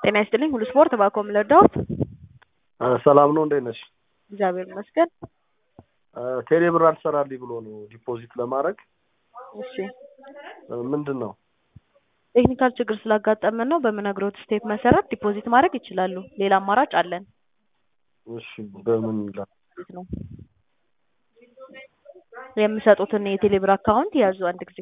ጤና ይስጥልኝ ሁሉ ስፖርት ባኮም ለዳውት ሰላም ነው፣ እንዴት ነሽ? እግዚአብሔር ይመስገን። ቴሌ ብር አልሰራልኝ ብሎ ነው ዲፖዚት ለማድረግ እሺ ምንድን ነው? ቴክኒካል ችግር ስላጋጠመን ነው። በምነግሮት ስቴፕ መሰረት ዲፖዚት ማድረግ ይችላሉ። ሌላ አማራጭ አለን እሺ በምን ላ ነው የምሰጡትን የቴሌ ብር አካውንት ያዙ። አንድ ጊዜ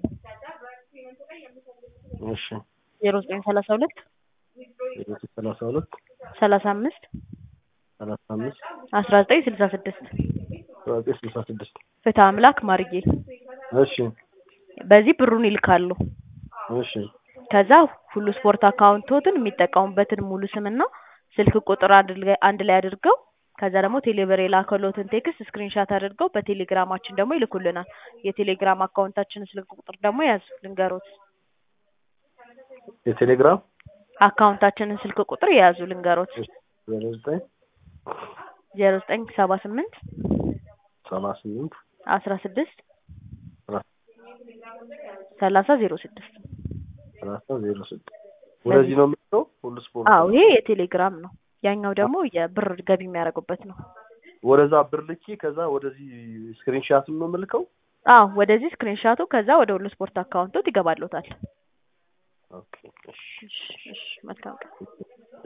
እሺ ዜሮ ዘጠኝ ሰላሳ ሁለት ሰላሳ ሁለት ሰላሳ አምስት ሰላሳ አምስት አስራ ዘጠኝ ስልሳ ስድስት ዘጠኝ ስልሳ ስድስት ፍትህ አምላክ ማርጌ እሺ በዚህ ብሩን ይልካሉ። እሺ ከዛ ሁሉ ስፖርት አካውንቶትን የሚጠቀሙበትን ሙሉ ስምና ስልክ ቁጥር አድርገ- አንድ ላይ አድርገው ከዛ ደግሞ ቴሌብር የላከሎትን ቴክስት ስክሪንሻት አድርገው በቴሌግራማችን ደግሞ ይልኩልናል። የቴሌግራም አካውንታችንን ስልክ ቁጥር ደግሞ ያዙ ልንገሮት። የቴሌግራም አካውንታችንን ስልክ ቁጥር የያዙ ልንገሮት ዜሮ ዘጠኝ ዜሮ ዘጠኝ ሰባ ስምንት ሰባ ስምንት አስራ ስድስት አስራ ሰላሳ ዜሮ ስድስት ሰላሳ ዜሮ ስድስት ወደዚህ ነው የምትለው ሁሉ ስፖርት አዎ ይሄ የቴሌግራም ነው። ያኛው ደግሞ የብር ገቢ የሚያደርጉበት ነው። ወደዛ ብር ልኪ ከዛ ወደዚህ ስክሪንሻትም ነው የምልከው አዎ ወደዚህ ስክሪንሻቱ ከዛ ወደ ሁሉ ስፖርት አካውንቶት ይገባሉታል። ኦኬ እሺ እሺ እሺ መልካም ቀን።